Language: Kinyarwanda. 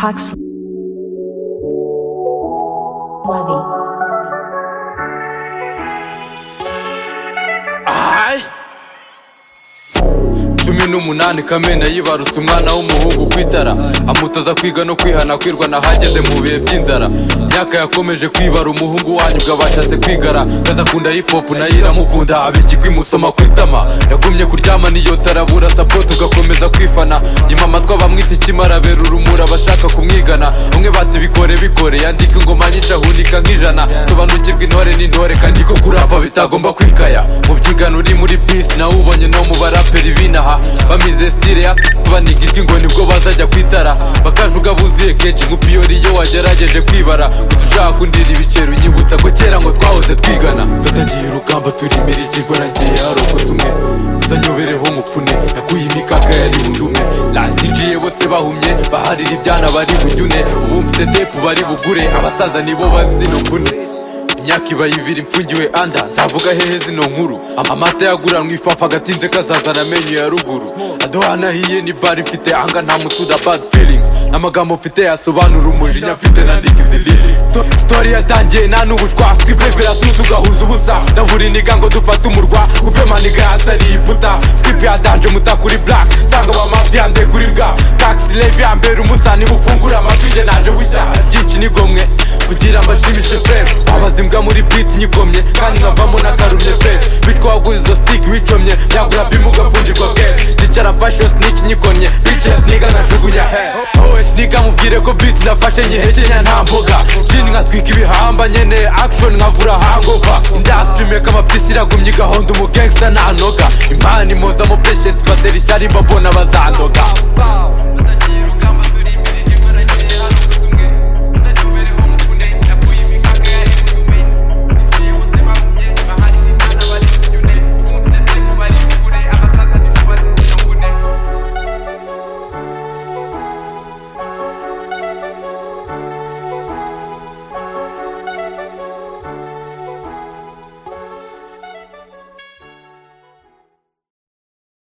Cox Levy. Ahaye cumi n'umunani kamena yibarutse umwana w'umuhungu ku itara amutoza kwiga no kwihana kwirwa nahageze mu bihe by'inzara myaka yakomeje kwibara umuhungu wanyu ubwo abashatse kwigara kaza kunda hipopu nayo iramukunda abigikwa imusoma ku itama yagumye kuryama niyo tarabura sapoti ugakomeza kwifana nyuma amatwi abamwita ikimara bera urumuri abashaka kumwigana umwe bati bikore bikore yandika ingoma nyinshi ahunika nk'ijana sobanukirwa intore n'intore kandi ko kurapa bitagomba kwikaya mu byigano uri muri bisi nawe ubonye no mu baraperi binaha bamize stile ya baniga irwingo nibwo bazajya kwitara bakajuga buzuye kenshi nk'upiyori iyo wagerageje kwibara gusa ushaka kundira ibiceri unyibutsa ko kera ngo twahoze twigana yatangiye urugamba turimira ikigwa nagiye harokotse umwe gusa nyobereho mupfune yakuye imikaka yari bundi umwe nanyijiye bose bahumye baharira ibyana bari bunyune ubu mfite tepu bari bugure abasaza nibo bazi zino mvune imyaka iba ibiri mfungiwe anda nzavuga hehe zino nkuru Ama- amata yaguranwa ifafa agatinze kazazana amenyo ya ruguru adohana hiye ni bari mfite anga nta mutuda bad feelings n'amagambo mfite yasobanura umujinya mfite nandika izi lyrics Sto- story yatangiye nta n'ubushwa twipepera tu tugahuza ubusa ndabura iniga ngo dufate umurwa guvemaniga yasariye iputa skip yatanje muta kuri black nsanga bamafi yande kuri bwa taxi levi yambera umusani bufungura amatwi njye naje bushya byinshi nigomwe kugira mbashimishe fere wabaza imbwa muri biti nyigomye kandi nkavamo n'akarumye fere bitwa waguze izo sitiki wicomye byagura bimu ugafungirwa bwere yicara mfashe snitch nyikomye bicara sniga nkajugunya he wowe sniga mubwire ko biti nafashe nyihekenya nta mboga jini nkatwika ibihamba nyene action nkavura hangova industry make amapyisi iragumye igahonda umugangsta ntanoga impani impoza mu patient batera ishyari mbabona bazandoga